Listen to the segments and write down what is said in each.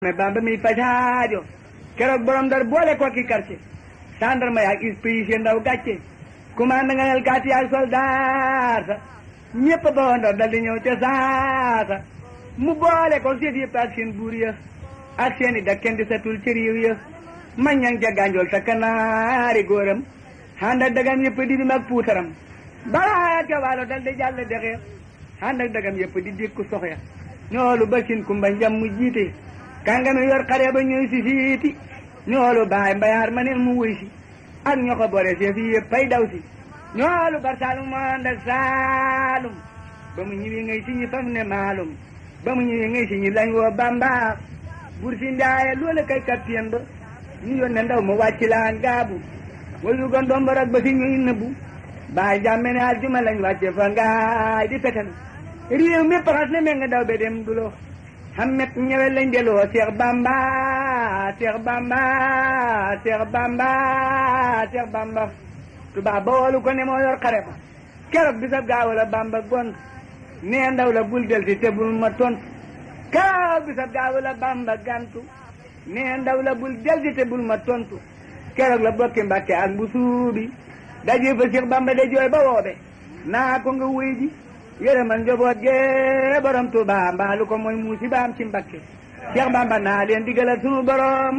mais bamba mi faj aajo keroog borom dar boole ko ki quartier gendarme yaak inspecteur ndaw gàcce commande nga nel gàcce yaak soldat sa ñëpp ba woon dal di ñëw ca saasa mu boole ko seet yëpp ak seen buur ya ak seen i dakken di satul ci réew ya ma ñang ca gànjool sa kanaari góoram ànd ak dagam yëpp di dim ak puutaram balaa ca waalo dal di jàll dexe ànd ak dagam yëpp di dékku sox ya ñoolu ba sin kumba njam mu jiite kàngami yor xare ba ñëw si siiti ñoolu baay mbayaar ma neen mu wuy si ak ño ko bore see fi yëpp pay daw si ñoolu bar saalum moo ànd ak saalum ba mu ñëwee ngay si ñi fam ne maalum ba mu ñëwee ngay si ñi lañ woo bamba bur si ndaaye loole kay kapteen ba ñu yónne ndaw mu wàcc laan gaabu wayu gon doom ba rek ba si ñuy nëbbu baay jàmme ne aljuma lañ wàcce fa ngaay di petal réew mi paxas ne me nga daw be dem dulo xamet ñëwe lañ deloo Cheikh Bamba Cheikh Bamba Cheikh Bamba Cheikh Bamba tubaab ba woolu ko ne moo yor xare ba keroog bisab gaaw la Bamba gont nee ndaw la bul del si te bul ma tontu keroog bisab gaaw la Bamba gantu nee ndaw la bul del si te bul ma tontu keroog la bokki Mbàkke ak bu suubi daje fa Cheikh Bamba de jooy ba woobe naa ko nga wuy ji yërëmal njaboot gee borom Tuuba mbaalu ko mooy muusi baam ci Mbakke Cheikh Bamba naa leen digalal sunu borom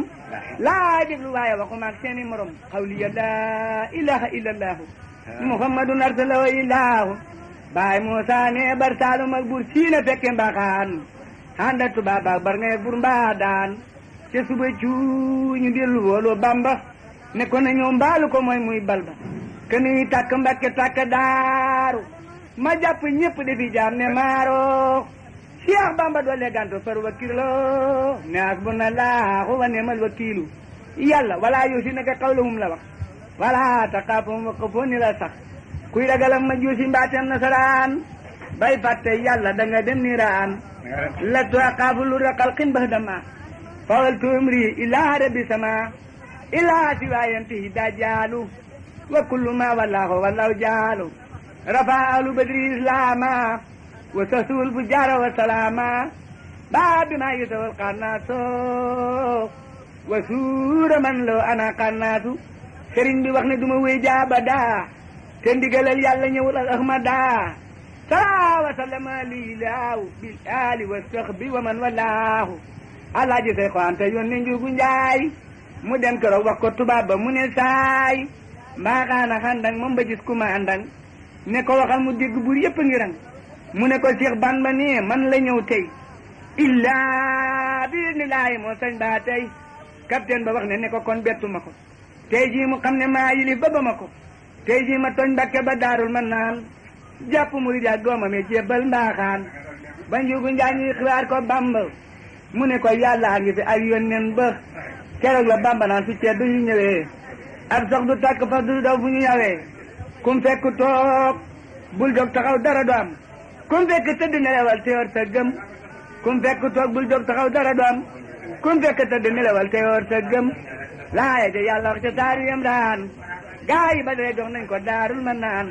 laa déglu waaye waxuma ak seeni morom xawliya laa ilaha illallahu muhammadun arsalahu illahu baay Muusa ne bar saalum ak bur siina fekke mbaxaan handa Tuuba baak bar ngay bur mbaa daan te suba cuuñu dellu woolu Bamba ne ko na ñëw mbaalu ko mooy muy balba keni tàkk Mbakke tàkk daaru ma jàpp ñëpp defi jaam ne maaro Cheikh Bamba doole ganto far wakkilo ne hasbunallahu wa ni'mal wakiilu yàlla wala yosi naka qawluhum la wax wala taqaafum wa qafooni la sax kuy ragalam ma joosi mbaatem nasaraan bay fàtte yàlla da nga dem niiraan la tuaqaafu lu raqal xin bah dama fawal tumri ila rabbi sama ila siwayantihi dajaalu wa kullu ma wallahu wallahu jaalu rafa ahlu badri islama wa sasul bu jara wa salama ba bi ma yitawal xannaaso wa suura man lo ana xannaasu sëriñ bi wax ne duma wéy jaaba daa te ndigalal yàlla ñëwul al ahmada sala wa sallama lilaahu bil ali wa sahbi wa man walaahu alaaji say xoante yónni njugu njaay mu dem keroog wax ko tubaab ba mu ne saay mbaaxaana xandang moom ba gis ku ma àndang ne ko waxal mu dégg buur yëpp ngi rang mu ne ko Cheikh Bamba ne man la ñëw tey illaa bi ni laay moo sañ baa tey capitaine ba wax ne ne ko kon bettu ma ko tey jii mu xam ne maa yilif ba ba ma ko tey jii ma tooñ Mbàkke ba daarul man naan jàpp murid ak doomam yi jébbal mbaaxaan ba njugu njaa ñuy xibaar ko Bamba mu ne ko yàlla ngi fi ak yónneen ba keroog la Bamba naan su ceddu yu ñëwee ab sox du tàkk fa du daw bu ñu yawee kum fekk toog bul jóg taxaw dara du am kum fekk tëdd nelewal te yor sa gëm kum fekk toog bul jóg taxaw dara du am kum fekk tëdd nelewal te yor sa gëm laaya ja yàlla wax ca saaru yam daan gaa yi ba dee jox nañ ko daarul ma naan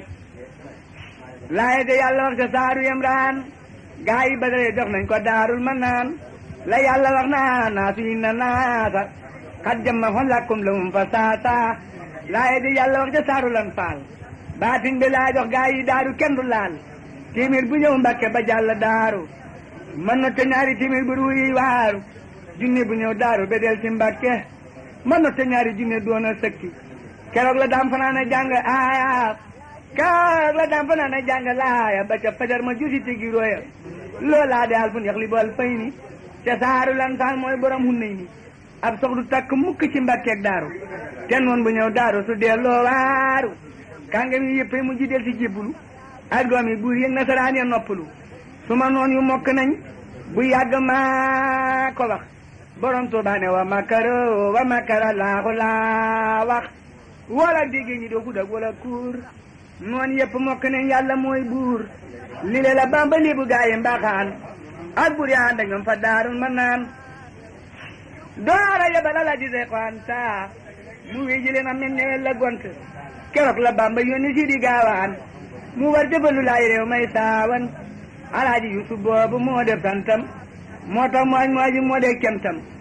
laaya ja yàlla wax ca saaru yam daan gaa yi ba dee jox nañ ko daarul ma naan la yàlla wax naa naa fi na naasa xat jamma xon lakkum la mum fa saasa laaya ja yàlla wax ca saaru lan faal baatin bi laa jox gaa yi daaru kenn du laal téeméer bu ñëw mbàkke ba jàll daaru mën na te ñaari téeméer bu ruuyi waaru junne bu ñëw daaru ba del ci mbàkke mën na te ñaari junne doon a sëkki keroog la daam fanaan a jàng aaya keroog la daam fanaan a jàng laaya ba ca fajar ma jusi tigi roya loolaa de alfun yax li bool fay ni ca saaru lan faal mooy borom hunnay ni ab sox du takk mukk ci mbàkkeeg daaru te noon bu ñëw daaru su delloo waaru kàngam yi yëpp mu ji del si jébbulu ak doom yi buur yëg nasaraan ya noppalu su ma noon yu mokk nañ bu yàgg maa ko wax borom Tuuba ne wa makaro wa makara laaxu laa wax wala dégg ñi doo xudak wala kuur noon yëpp mokk nañ yàlla mooy buur li le la Bamba léebu gaayi mbaxaan ak buur yaa ànd ak ñoom fa daarul ma naan doora yebal ala di se xanta mu wéy ji leen am mel ne la gont keroog la Bamba yónni si di gaawaan mu war jëfalu laay réew may saawan alaaji Yusuf boobu moo def santam moo tax mooñ mooji moo dee kemtam